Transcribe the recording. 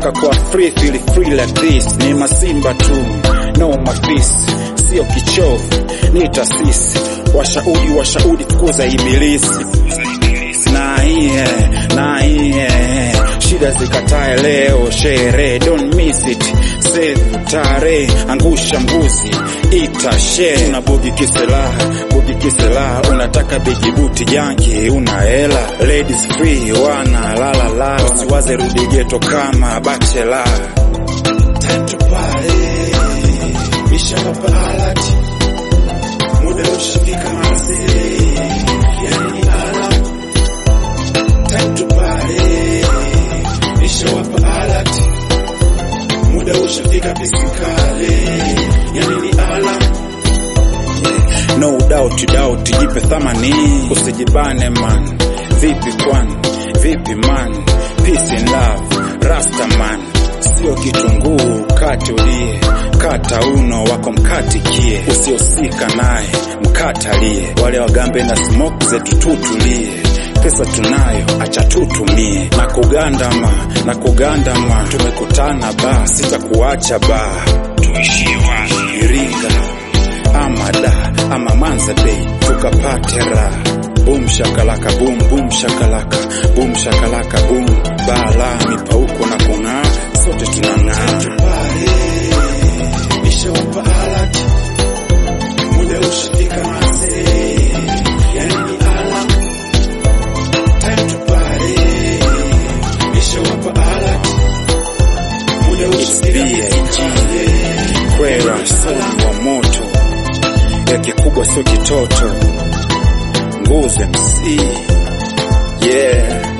nataka kuwa free feel free like this ni masimba tu no mafisi sio kichovu ni taasisi washauri washauri fukuza ibilisi na iye na iye shida zikatae leo shere don't miss it save tare angusha mbuzi ita share una bogi kiselaha bogi kiselaha unataka bijibuti janki una hela ladies free wana lala la usiwaze rudi geto kama bachela time to party bisha mapalati muda ushafika mazee yani ni alam time to party nishawapa alert muda ushafika pisikale yani ni alam yeah. no doubt doubt jipe thamani usijibane man vipi kwan vipi man peace and love rasta man sio kitunguu kati ulie kata uno wako mkatikie usiosika naye mkatalie wale wagambe na smoke zetu tutulie pesa tunayo acha tutumie na kugandama na kugandama tumekutana ba sitakuacha ba tuishie wapi iringa ama da ama manza bei tukapate raha bum shakalaka bum bum shakalaka bum shakalaka bum bala mipauko na kung'aa sote tunang'aa nishawapa alert muda ushafika mazee yani ni alam time to party nishawapa alert muda ushafika kwera sana wa moto ya kikubwa sio kitoto nguzo MC yeah